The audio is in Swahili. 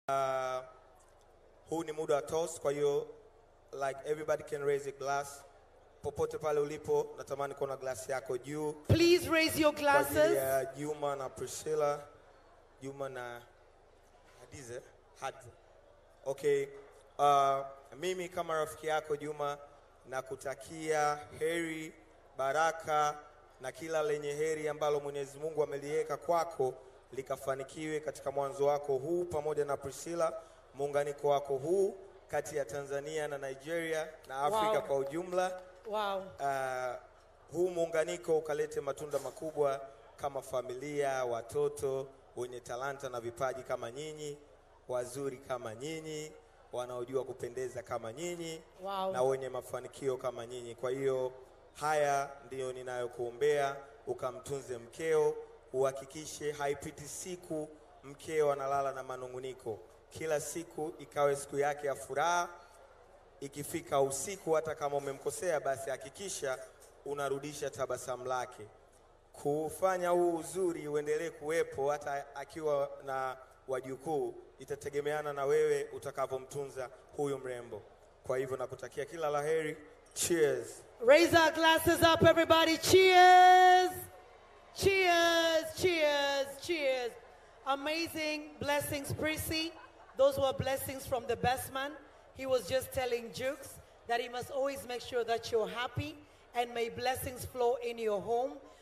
Uh, huu ni muda wa toast, kwa hiyo like everybody can raise a glass. Popote pale ulipo, natamani kuona glasi yako juu Please raise your kwa ajili glasses. ya Juma na Priscilla, Juma na Hadize, Hadize. Okay, uh, mimi kama rafiki yako Juma nakutakia heri, baraka na kila lenye heri ambalo Mwenyezi Mungu ameliweka kwako likafanikiwe katika mwanzo wako huu pamoja na Priscilla, muunganiko wako huu kati ya Tanzania na Nigeria na Afrika Wow. kwa ujumla Wow. uh, huu muunganiko ukalete matunda makubwa kama familia, watoto wenye talanta na vipaji kama nyinyi, wazuri kama nyinyi, wanaojua kupendeza kama nyinyi Wow. na wenye mafanikio kama nyinyi. Kwa hiyo haya ndiyo ninayokuombea, ukamtunze mkeo, uhakikishe haipiti siku mkeo analala na manunguniko. Kila siku ikawe siku yake ya furaha, ikifika usiku, hata kama umemkosea, basi hakikisha unarudisha tabasamu lake. Kufanya huu uzuri uendelee kuwepo hata akiwa na wajukuu, itategemeana na wewe utakavyomtunza huyu mrembo. Kwa hivyo nakutakia kila laheri. Cheers. Raise our glasses up, everybody. Cheers! Cheers! Cheers! Cheers! Amazing blessings, Prissy. Those were blessings from the best man. He was just telling Jukes that he must always make sure that you're happy and may blessings flow in your home.